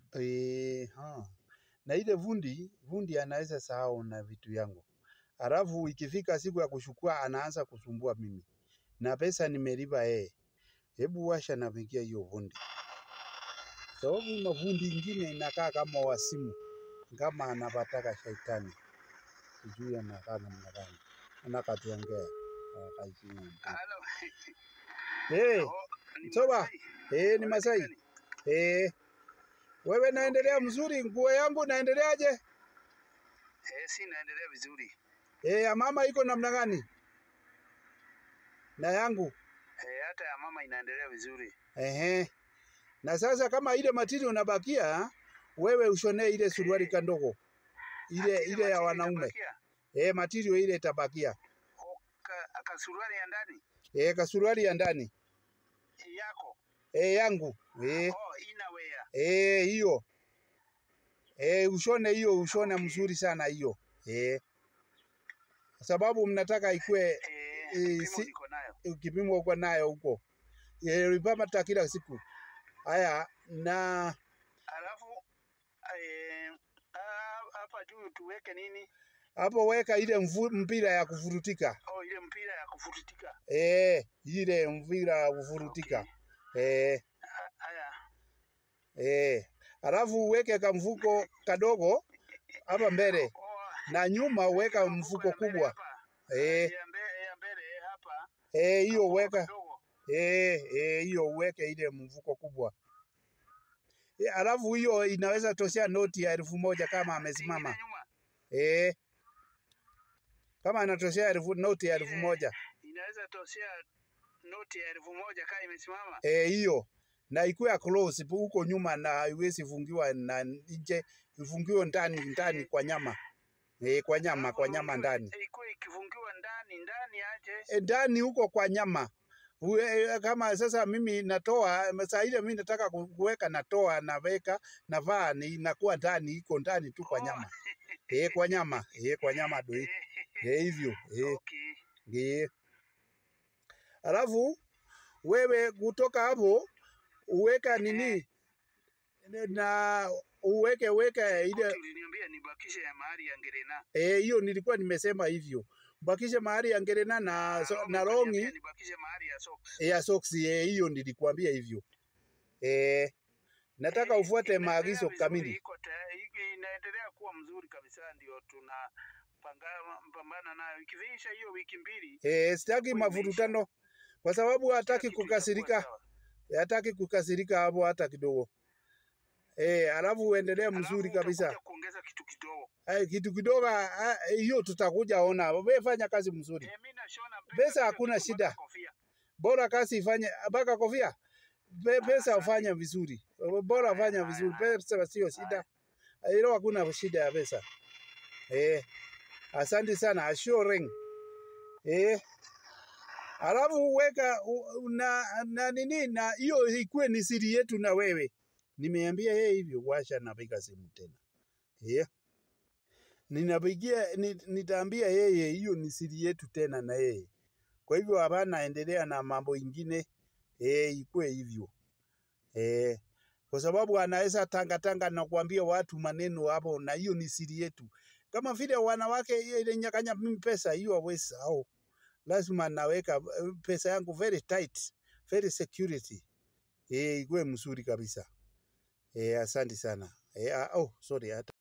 Eh, ha. Na ile vundi, vundi anaweza sahau na vitu yangu. Alafu ikifika siku ya kuchukua anaanza kusumbua mimi. Na pesa nimelipa yeye. Hebu washa na vingia hiyo vundi. Sababu mavundi ingine inakaa kama wasimu. Kama anapataka shaitani. Sijui anakaa namna gani. Anakatuongea. Akaisimama. Halo. Eh, Oh, ni Soba. Masai. eh, ni Masai. Gani? Eh. Wewe naendelea mzuri, nguo yangu naendeleaje? Eh, si naendelea vizuri. Eh, ya mama iko namna gani? Na yangu. Eh, hata ya mama inaendelea vizuri. Ehe. Na sasa kama ile matiri unabakia, wewe ushonee ile suruali kandogo. Ile Ati ile ya matiri wanaume. itabakia? Eh, matiri ile itabakia. O, ka- Kasuruali ya ndani Eh, kasuruali ya ndani. yako. Eh, yangu. Eh, Oh, inawea. eh hiyo. Eh, ushone hiyo, ushone Okay. mzuri sana hiyo. Eh. Sababu mnataka ikue Eh, Eh, kipimo si- niko nayo. kipimo uko nayo huko. Eh, ulipata kila siku. Haya, na Alafu eh, ah, hapa juu tuweke nini? hapo weka ile mvu, mpira ya kufurutika. Oh, ile mpira ya kufurutika. Eh, ile mpira ya kufurutika. Okay. Eh, Ha- Haya. eh. Alafu uweke kamfuko kadogo hapa mbele Oh, na nyuma uweka ya mfuko ya mbele kubwa. hapa. Eh, Ya mbele, ya mbele hapa. eh, hiyo Mfuko uweka kidogo. eh, eh, hiyo uweke ile mfuko kubwa. Eh, alafu hiyo inaweza toshea noti ya elfu moja kama amesimama. Ingine nyuma. Eh, kama anatoshea elfu noti ya elfu Ile moja inaweza toshea noti ya elfu moja kama imesimama. eh, hiyo na ikuwe close pu- huko nyuma na haiwezi fungiwa na nje, ifungiwe ndani ndani kwa nyama eh, kwa nyama kwa nyama ndani Ikuwe ikifungiwa ndani ndani aje. eh, ndani huko kwa nyama Uwe, eh, kama sasa mimi natoa saa ile mimi nataka ku- kuweka natoa naweka navaa ni inakuwa ndani iko ndani tu kwa Oh. nyama eh, kwa nyama eh, kwa nyama doi Eh, eh, hivyo eh, okay. eh. Alafu wewe kutoka hapo uweka nini na uweke weke ile Koti uliniambia nibakishe ya mahali ya Ngerena. eh, hiyo nilikuwa nimesema hivyo, mbakishe mahali ya ngerena na, so, na longi Uliniambia nibakishe mahali ya socks. ya soksi eh, hiyo nilikuambia hivyo eh, nataka Eh, ufuate inaendelea maagizo vizuri, kamili. Iko tayari, iko- inaendelea kuwa mzuri kabisa, ndio tuna panga- pambana nayo. Ikiisha hiyo wiki mbili Eh, sitaki itakuwa imeisha. mavurutano kwa sababu hataki Kila kitu kukasirika, itakuwa sawa. hataki kukasirika hapo hata kidogo. Eh, alafu uendelee mzuri Alafu kabisa. utakuja kuongeza kitu kidogo. Ay, kitu kidogo ah, hiyo tutakuja ona. Wewe fanya kazi mzuri, Eh, mimi nashona Pesa pesa hakuna kitu mpaka shida. kofia. bora kazi ifanye mpaka kofia. Pe, pesa asante. ufanye vizuri, bora Haya, fanya haya, vizuri. haya. Pesa sio shida, hilo hakuna shida ya pesa. Eh, asante sana assuring. Eh, alafu weka u- na, na nini na hiyo ikuwe ni siri yetu na wewe. Nimeambia yeye hivyo, washa napiga simu tena. Eh, ninapigia ni, nitaambia yeye hiyo ni siri yetu tena na yeye. Kwa hivyo hapana, endelea na mambo ingine eh, ikuwe hivyo eh, kwa sababu anaweza tanga tanga na kuambia watu maneno hapo, na hiyo ni siri yetu. Kama vile wanawake hiyo ile nyakanya mimi pesa hiyo hawezi sahau, lazima naweka eh, pesa yangu very tight, very security eh, ikuwe mzuri kabisa eh, asante sana eh, ah, oh, sorry hata